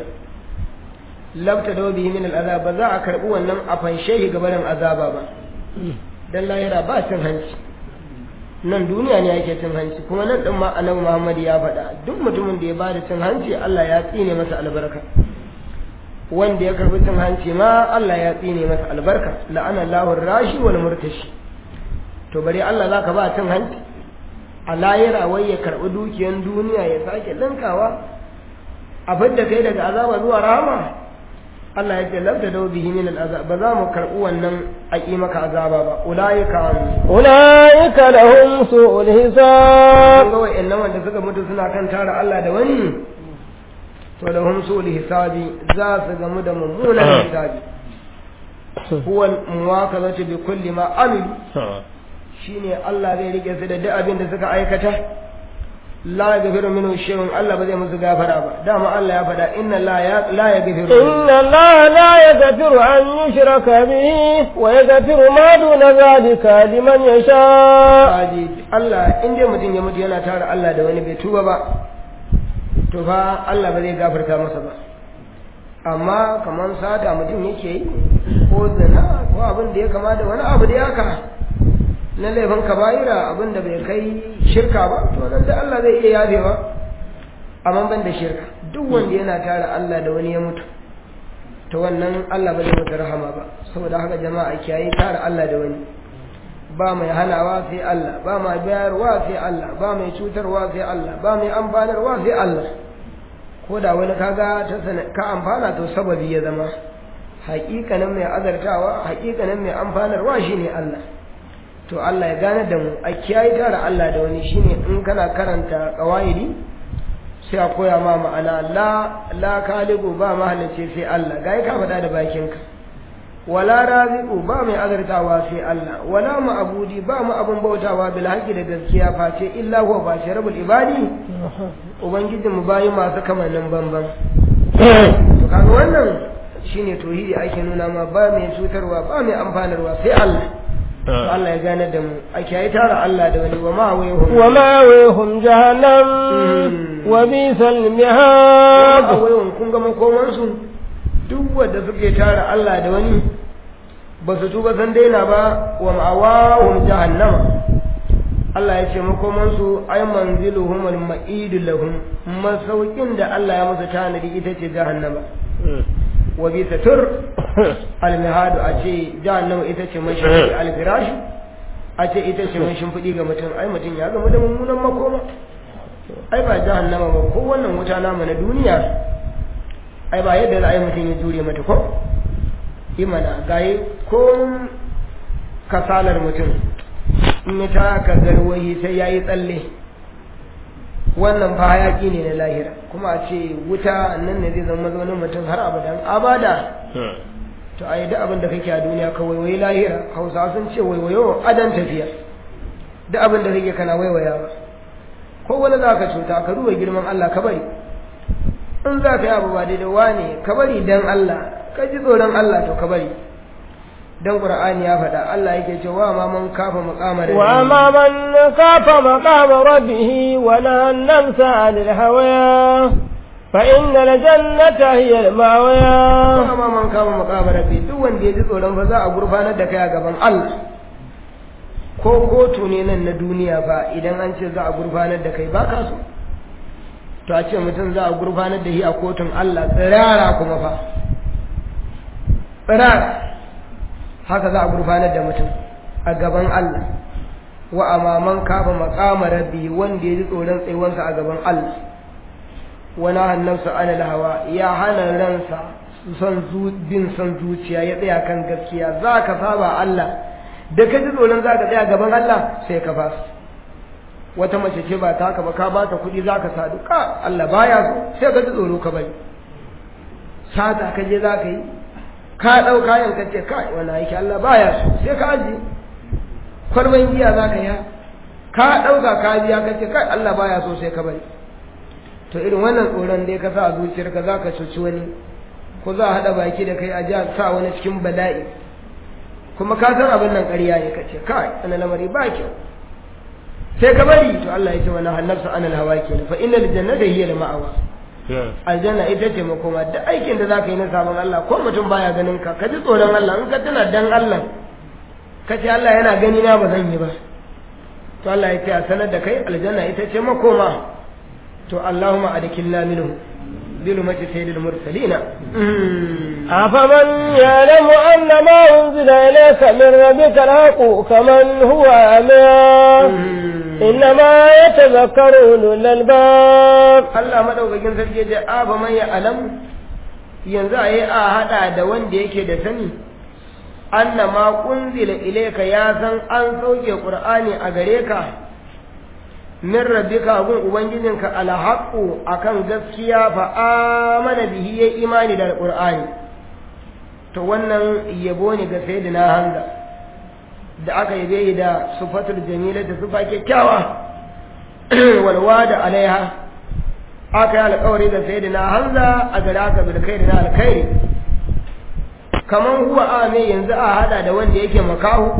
labta da bihi min al'azab ba za a karbi wannan a fanshe shi gabanin azaba ba dan lahira ba cin hanci nan duniya ne yake cin hanci kuma nan din ma annabi Muhammad ya faɗa duk mutumin da ya bada cin hanci Allah ya tsine masa albarka wanda ya karbi cin hanci ma Allah ya tsine masa albarka la'ana Allahu rashi wal murtashi to bari Allah zaka ba cin hanci a layira wai ya karbi dukiyan duniya ya sake linkawa a fidda kai daga azaba zuwa rahama Allah ya ce labda da bihi min al'azab ba za mu karɓi wannan a ƙi maka azaba ba ulaika أولئك لهم سوء kun الحساب ga wa'annan wanda suka mutu suna kan tara Allah da wani to da hum sul hisabi za su gamu da mummunan hisabi huwa muwakazatu bi kulli ma amilu shine Allah zai rike su da duk abin da suka aikata la yaghfiru minhu shay'un Allah ba zai musu gafara ba dama Allah ya faɗa inna la ya la yaghfiru إن الله لا يغفر أن يشرك به ويغفر ما دون ذلك لمن يشاء Aji, Allah in dai mutum ya mutu yana tara Allah da wani bai tuba ba to fa Allah ba zai gafarta masa ba amma kamar sata mutum yake yi ko zina ko abin da ya kama da wani abu da ya ka na laifin kaba'ira abin da bai kai shirka ba to nan da Allah zai iya yafewa amma ban da shirka duk wanda yana tara Allah da wani ya mutu to wannan Allah ba zai masa rahama ba saboda haka jama'a kiyaye tara Allah da wani ba mai hanawa sai Allah ba mai bayarwa sai Allah ba mai cutarwa sai Allah ba mai amfanarwa sai Allah ko da wani kaga ta sana ka amfana to sababi ya zama haƙiƙanin mai azartawa haƙiƙanin mai amfanarwa shine Allah to Allah ya gane da mu a kiyaye tara Allah da wani shine in kana karanta qawaidi sai a koya ma ma'ana la la kalibu ba mahalicci sai Allah gai ka faɗa da bakinka wala raziqu ba mai azartawa sai Allah wala ma'budi ba mu abun bautawa bil haqqi da gaskiya face illa huwa ba shi rabbul ibadi ubangijin mu bayi masu kamannin banban to kaga wannan shine tauhidi ake nuna ma ba mai cutarwa ba mai amfanarwa sai Allah to Allah ya gane da mu ake yi tara Allah da wani wa ma wayhum ومأويهم جهنم وبئس المهاد a wayon kun ga makomansu duk wanda suke tara Allah da wani ba su tuba san daina ba wa ma'awahum jahannama Allah ya ce makomansu ay manziluhum al ma'idu lahum masaukin da Allah ya musu tanadi ita ce jahannama wa bi satur al mihadu a ce jahannama ita ce mai shimfiɗi al firash a ce ita ce mai shimfiɗi ga mutum ai mutum ya gama da mummunan makoma ai ba jahannama ba ko wannan wuta namu na duniya ai ba yadda za a yi mutum ya jure mata ko imana gaye ko kasalar mutum in ya taka garwayi sai ya yi tsalle wannan fa hayaki ne na lahira kuma a ce wuta nan ne zai zama mazaunin mutum har abadan abada to a yi duk abin da kake a duniya ka waiwayi lahira hausa sun ce waiwayo adan tafiya duk abin da kake kana waiwaya ba ko wani za ka cuta ka duba girman Allah ka bari in za ka yi abu ba daidai wane ka bari dan Allah ka ji tsoron Allah to ka bari dan Qur'ani ya faɗa Allah yake cewa ma man kafa maqamar وأما من خاف مقام ربه ونهى النفس عن الهوى فإن الجنة هي المأوى ma man kafa maqamar rabbi duk wanda ya ji tsoron fa za a gurfanar da kai a gaban Allah ko kotu ne nan na duniya fa idan an ce za a gurfanar da kai ba ka so to a ce mutum za a gurfanar da shi a kotun Allah tsirara kuma fa tsirara haka za a gurfanar da mutum a gaban Allah wa amaman kafa maqama rabbi wanda ya ji tsoron tsayuwansa a gaban Allah wani hannunsa anil hawa ya hana ransa son bin son zuciya ya tsaya kan gaskiya za ka saba Allah da ka ji tsoron za ka tsaya gaban Allah sai ka fasa wata mace ce ba ta haka ba ka bata kuɗi za ka sadu ka Allah baya so sai ka ji tsoro ka bari sata ka je za ka yi ka ɗau kayan ka ce kai wani aiki Allah baya so sai ka aji kwarban giya za ka yi ka ɗauka ka biya ka ce kai Allah baya so sai ka bari to irin wannan tsoron dai ka sa a zuciyarka za ka cuci wani ko za a haɗa baki da kai a ji sa wani cikin bala'i kuma ka san abin nan ƙarya ne ka ce kai wani lamari ba kyau sai ka bari to Allah ya ce wani hannarsa an alhawa ke fa inna aljannata hiya da ma'awa aljanna ita ce makoma da aikin da zaka yi na sabon Allah ko mutum baya ganin ka ka ji tsoron Allah in ka tana dan Allah ka ce Allah yana gani na ba zan yi ba to Allah ya ce a sanar da kai aljanna ita ce makoma to Allahumma adkilna minhu ظلمة سيد المرسلين أفمن يعلم أن ما أنزل إليك من ربك الحق كمن هو أمين إنما يتذكر أولو الألباب Allah madaukakin sarki ya ce a ba man ya alam yanzu a yi a hada da wanda yake da sani anna ma unzila ilayka ya san an sauke qur'ani a gare ka min rabbika gun ubangijinka alhaqu akan gaskiya fa amana bihi ya imani da qur'ani to wannan yabo ne ga sayyidina hamza da aka yabe da sufatul jamila da sufa kyakkyawa walwada alaiha aka yi alkawari da sayyidina hamza a gare aka bil khairi na alkhairi kaman huwa ame yanzu a hada da wanda yake makahu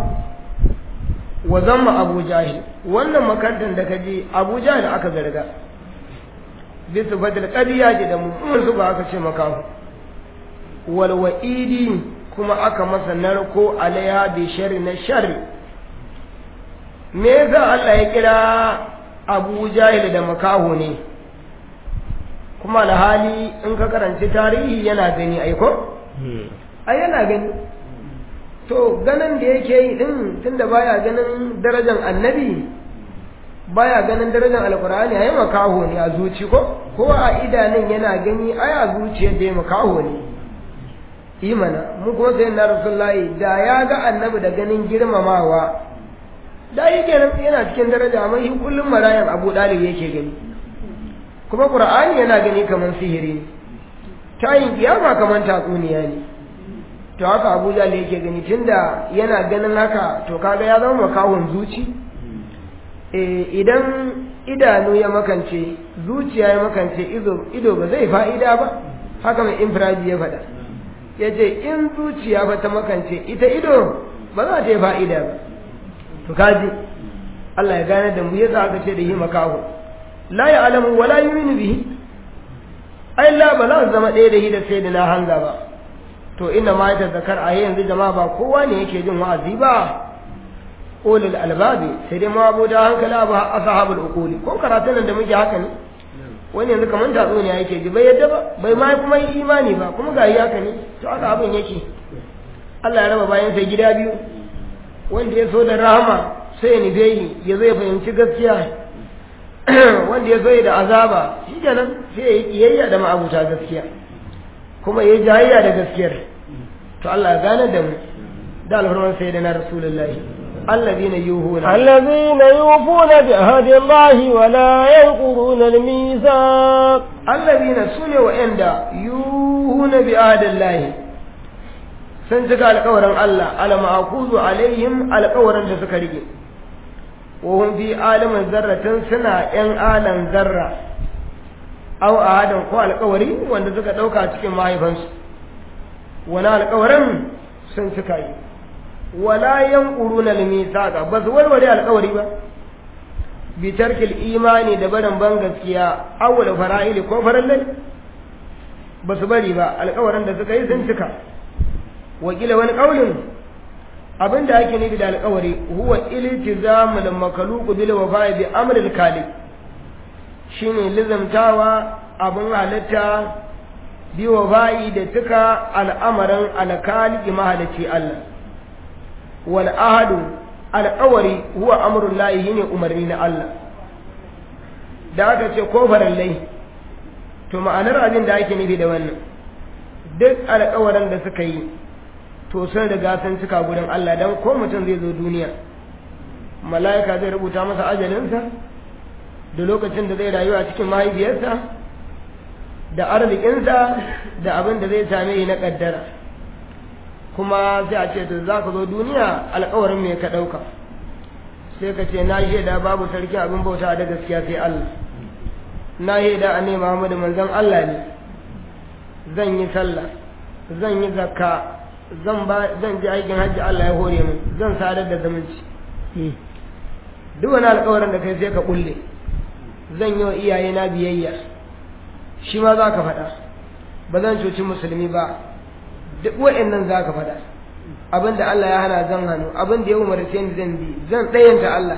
wa zamma abu jahil wannan makantan da kaje abu jahil aka zarga bisu badal qadiya ji da mummun su ba aka ce makahu wal wa'idi kuma aka masa narko alaiha bi sharri na sharri me yasa Allah ya kira abu jahil da makahu ne kuma alhali in ka karanci tarihi yana gani aiko ai yana gani to ganin da yake yi din tunda baya ganin darajar annabi baya ganin darajar alkur'ani ai makaho ne a zuci ko ko a idanun yana gani ai a zuciyar da ya makaho ne imana mu kuma sai na rasulullahi da ya ga annabi da ganin girmamawa da yi kenan yana cikin daraja amma shi kullum marayan abu dalib yake gani kuma qur'ani yana gani kaman sihiri ne tayin kiyama kaman tatsuniya ne to haka abuja da yake gani tunda yana ganin haka to kaga ya zama makahon zuci idan idanu ya makance zuciya ya makance ido ba zai fa'ida ba haka mai infiraji ya faɗa ya ce in zuciya ba ta makance ita ido ba za ta yi fa'ida ba to kaji Allah ya gane da mu ya aka ce da yi makaho la ya alamu wala yuminu bihi ai la ba za su zama ɗaya da hi da sai da na hanga ba to inna ma ya zakar a yanzu jama'a ba kowa ne yake jin wa'azi ba ulul albabi sai dai ma abu da hankali abu ashabul uquli ko karatun nan da muke haka ne wani yanzu kaman tatso ne yake ji bai yadda ba bai ma kuma yi imani ba kuma ga yi haka ne to haka abin yake Allah ya raba bayan sai gida biyu wanda ya so da rahama sai ya nufe yi ya zai fahimci gaskiya wanda ya zo da azaba shi kenan sai ya yi kiyayya da ma'abuta gaskiya kuma ya yi jayayya da gaskiyar to Allah ya gane da mu da alfarman sai da na rasulullahi allazina yuhuna allazina yufuna bi ahdi Allah wa la yanquruna al-mithaq allazina sune wa'anda yuhuna bi ahdi Allah sun cika alƙawarin Allah ala ma'akuzu alaihim alƙawarin da suka rike وهم في عالم ذرة سنة ‘yan alan zarra au a hadin ko alkawari wanda suka ɗauka cikin mahaifansu wani alkawarin sun suka yi wala yan ƙuru na limisaka ba su warware alkawari ba bitarkil imani da barin ban gaskiya awul fara'ili ko farallai ba su bari ba alkawarin da suka yi sun cika wakila wani ƙaunin abin da ake nufi da alkawari huwa iltizamul makhluq bil wafa'i bi amril khaliq shine lizamtawa abin halitta bi wafa'i da tuka al'amarin alkhaliq mahalici Allah wal ahadu alkawari huwa amrul lahi shine umarni na Allah da aka ce ko farallai to ma'anar abin da ake nufi da wannan duk alkawarin da suka yi to sun riga sun cika gurin Allah dan ko mutum zai zo duniya mala'ika zai rubuta masa ajalinsa da lokacin da zai rayu a cikin mahaifiyarsa da arzikinsa da abin da zai same yi na kaddara kuma sai a ce to za ka zo duniya alkawarin me ka ɗauka sai ka ce na shaida babu sarki abin bauta da gaskiya sai Allah na shaida a ne Muhammadu manzon Allah ne zan yi sallah zan yi zakka zan ba zan ji aikin hajji Allah ya hore min zan sadar da zumunci duk wani alƙawarin da kai sai ka kulle zan yi wa iyaye na biyayya shi ma za ka faɗa ba zan cuci musulmi ba duk wa'annan za ka faɗa abin da Allah ya hana zan hannu abin da ya umarce ni zan bi zan ɗayanta Allah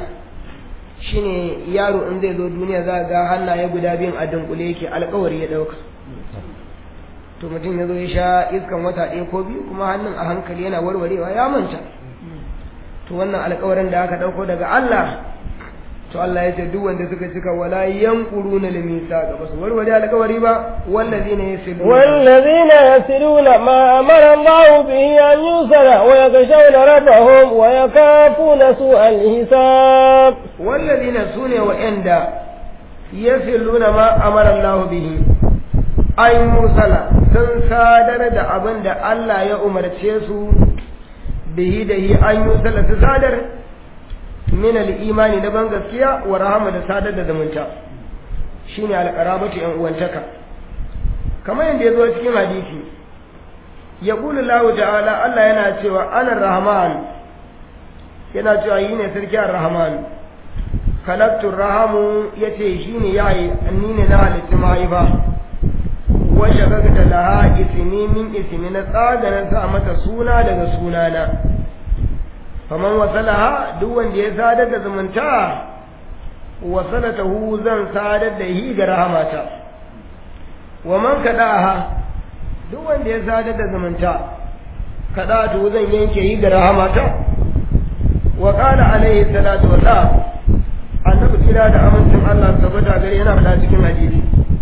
shine yaro in zai zo duniya za ga hannaye guda biyun a dunkule yake alƙawari ya ɗauka to mutum ya zo ya sha iskan wata ɗaya ko biyu kuma hannun a hankali yana warwarewa ya manta to wannan alkawarin da aka ɗauko daga Allah to Allah ya ce duk wanda suka cika wala yanquruna limisa ga basu warware alƙawari ba wallazina yasilu والذين يسلون ما أمر الله به أن يوصل ويخشون ربهم ويخافون سوء الحساب wallazina sune wa'anda yasiluna ma amara Allah bihi ay musala sun sadar da abin da Allah ya umarce su bihi da hi an yusala su sadar min al-imani na ban gaskiya wa rahama da sadar da zumunta shine al-qarabatu yan uwantaka kamar yadda ya zo cikin hadisi ya kula Allah ta'ala Allah yana cewa ana rahman yana cewa yi ne sarki ar-rahman khalaqtu rahamu yace shine yayi ni ne na halitta mahaifa wa shagagta laha ismi min ismi na tsaganan sa mata suna daga sunana faman wasalaha duk wanda ya sadar da zumunta wasalatahu zan sadar da hi ga rahamata wa man kada'aha duk wanda ya sadar da zumunta kada'atu zan yanke hi ga rahamata wa qala alaihi salatu wa salam annabi kira da amincin Allah tabbata gare yana fada cikin hadisi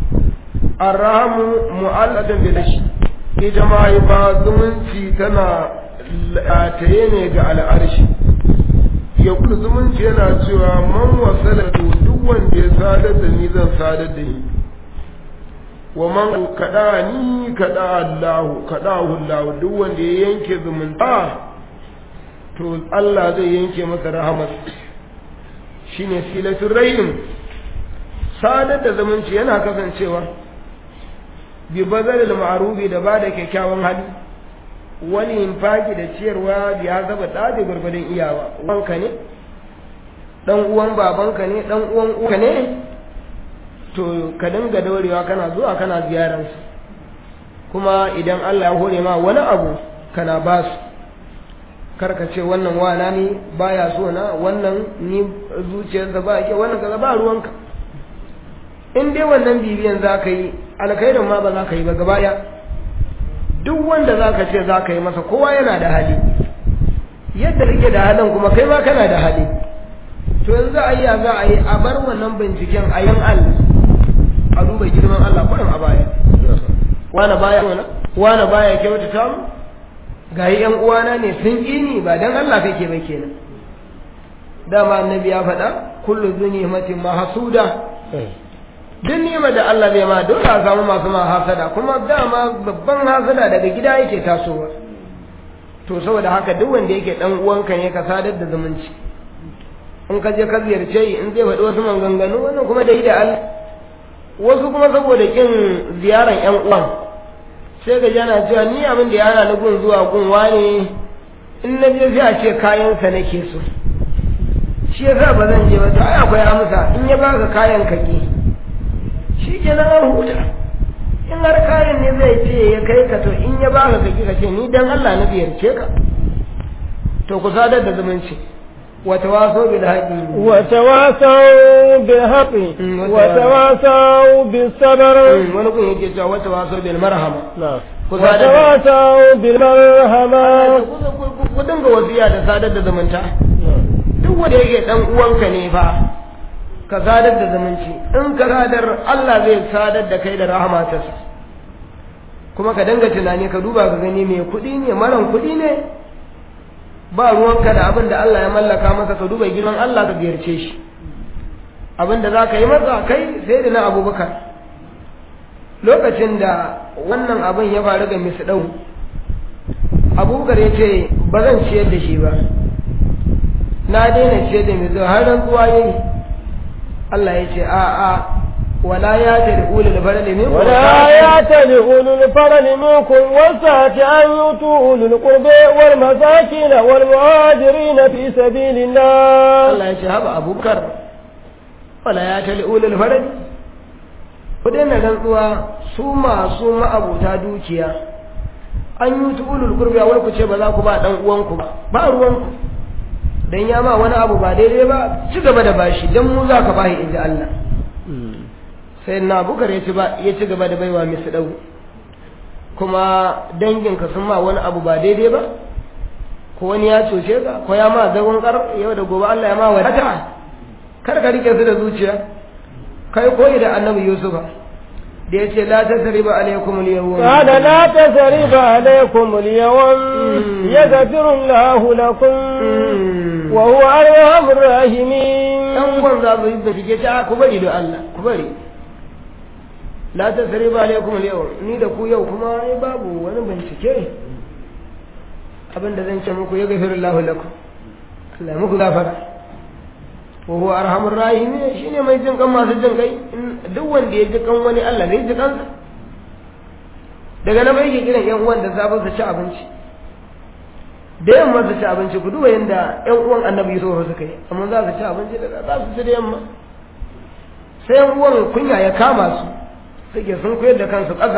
arhamu mu'alladun bil ashi ita ma ba zumunci tana lataye ne ga al'arshi ya kudu zumunci yana cewa man wasala to duk wanda ya sadar da ni zan sadar da ni wa man kada ni kada Allah kada Allah duk wanda ya yanke zumunta to Allah zai yanke masa rahmat shine silatul rahim sadar da zumunci yana kasancewa bi bazalil ma'rufi da bada kyakkyawan hali wani infaki da ciyarwa da ya zaba da gurgurdan iyawa uwanka ne dan uwan babanka ne dan uwan uwanka ne to ka dinga daurewa kana zuwa kana ziyarar su kuma idan Allah ya hore ma wani abu kana ba su karka ce wannan wana ne baya so na wannan ni zuciyarsa ba ke wannan kaza ba ruwanka in dai wannan bibiyan za ka yi alkhairin ma ba za ka yi ba gaba duk wanda za ka ce za ka yi masa kowa yana da hali yadda kake da halin kuma kai ma kana da hali to yanzu a yi za a yi a bar wannan binciken a yan Allah a duba girman Allah kurin a baya wani baya wani baya kyautata mu ga yi yan uwana ne sun ƙi ni ba dan Allah kake ba kenan dama annabi ya faɗa kullu zunimatin mahsuda duk nima da Allah bai ma dole a samu masu ma hasada kuma dama babban hasada daga gida yake tasowa to saboda haka duk wanda yake dan uwanka ne ka sadar da zumunci in ka je ka ziyarce yi in zai faɗi wasu maganganu wannan kuma da da Allah wasu kuma saboda kin ziyaran ƴan uwan sai ga jana cewa ni abin da ya hana ni gun zuwa gun wane in na je sai a ce kayansa nake so shi yasa ba zan je ba to ai akwai amsa in ya baka kayan ka ki shi ke nan an huta in har kayan ne zai ce ya kai ka to in ya baka ka ka ce ni dan Allah na ziyarce ka to ku sadar da zumunci wa tawaso bil haqi wa tawasaw bil haqi wa tawasaw bis sabr wani kun yake cewa wa tawaso bil marhama wa tawasaw bil marhama ku dinga wasiya da sadar da zumunta duk wanda yake dan uwanka ne fa ka sadar da zumunci in ka sadar Allah zai sadar da kai da rahmatarsa kuma ka danga tunani ka duba ka gani mai kuɗi ne maran kuɗi ne ba ruwanka da abin da Allah ya mallaka masa ka duba girman Allah ka ziyarce shi abin da za ka yi masa kai sai da na abubakar lokacin da wannan abin ya faru ga misɗau abubakar ya ce ba zan ciyar da shi ba na daina ciyar da misɗau har rantsuwa yayi Allah ya ce a a wala ya ta da ulul farali minkum ولا يأتل أولو الفضل منكم والسعة أن يؤتوا أولو القربى والمساكين والمهاجرين في سبيل الله Allah ya ce haba abubakar wala ya ta da ulul farali ku daina rantsuwa su masu ma'abuta dukiya an yi tu ulul qurbi wai ku ce ba za ku ba dan uwanku ba ba ruwanku dan ya ma wani abu ba daidai ba ci gaba da bashi dan mu za ka bashi inji Allah sai na bukar ya ci ba ya ci gaba da baiwa misu dau kuma danginka sun ma wani abu ba daidai ba ko wani ya cuce ka ko ya ma zagon kar yau da gobe Allah ya ma wadata kar ka rike su da zuciya kai koyi da annabi yusufa da ya ce la tasriba alaikum al-yawm قال لا تثريب عليكم اليوم يغفر الله لكم وهو أرحم الراحمين ɗan uwan za su yi da shige ta ku bari da Allah ku bari la ta sare ba alaikum yau ni da ku yau kuma ai babu wani bincike abinda zan ce muku ya gafiru Allah lakum Allah ya muku gafara wa huwa arhamur rahimin shine mai jin kan masu jin kai duk wanda ya ji kan wani Allah zai ji kansa daga nan bai ke kiran yan uwan da sabon su ci abinci da yamma su ci abinci ku duba yadda ƴan uwan annabi Yusuf suka yi amma za su ci abinci da za su ci da yamma sai ƴan uwan kunya ya kama su suke sun koyar da kansu ƙasa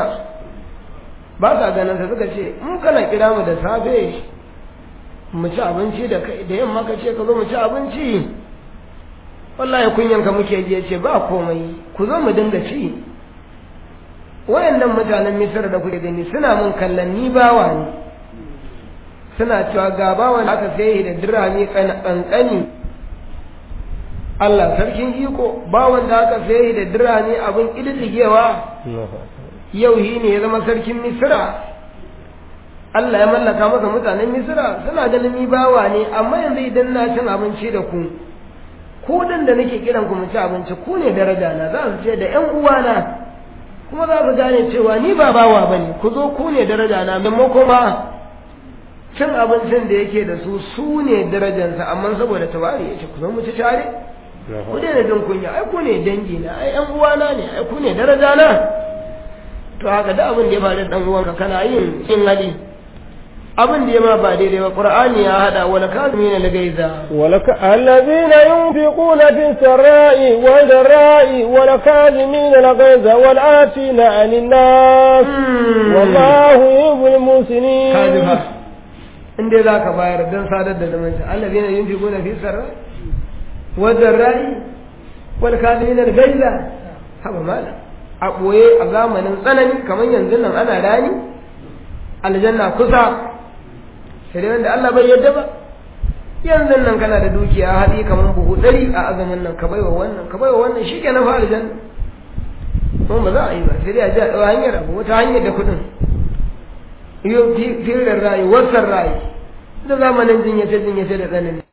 ba sa ganin sa suka ce mu kana kira mu da safe mu ci abinci da kai da yamma ka ce ka zo mu ci abinci wallahi kunyan ka muke ji ce ba komai ku zo mu dinga ci wayannan mutanen Misir da kuke gani suna mun kallon ni bawa ne suna cewa ga bawan aka sai da dirhami kankani Allah sarkin iko bawan da aka sai da dirhami abin ƙididdigewa yau shi ne ya zama sarkin misira Allah ya mallaka masa mutanen misira suna ganin ni bawa ne amma yanzu idan na cin abinci da ku ku dan da nake kiran ku mu ci abinci ku ne daraja na za su ce da ƴan uwana kuma za su gane cewa ni ba bawa bane ku zo ku ne daraja na maimako ma cin abincin da yake da su su ne darajansa amma saboda tabari ya ce ku zo mu ci tare ku daina jin kunya ai ku ne dangi na ai yan uwana ne ai ku ne daraja na to haka da abin da ya faru dan uwanka kana yin yin hali abin da ya ma ba daidai ba qur'ani ya hada wala kazimin al-gaiza ولك الذين ينفقون في السراء والضراء والكاظمين الغيظ والآتين عن الناس والله يحب المحسنين kazifa in dai za ka bayar don sadar da zumunci Allah zai yin fi gona fi sarra wajen rai wal kazimin al-gaiza haba mala a ɓoye a zamanin tsanani kamar yanzu nan ana rani aljanna kusa sai dai wanda Allah bai yadda ba yanzu nan kana da dukiya haɗi kamar buhu ɗari a azumin nan ka baiwa wannan ka baiwa wannan shi ke na fa aljanna kuma ba za a yi ba sai dai a ji a ɗaura hanyar abu wata hanyar da kuɗin yau firin rayu wasan rayu da zamanin jinyace jinyace da tsanani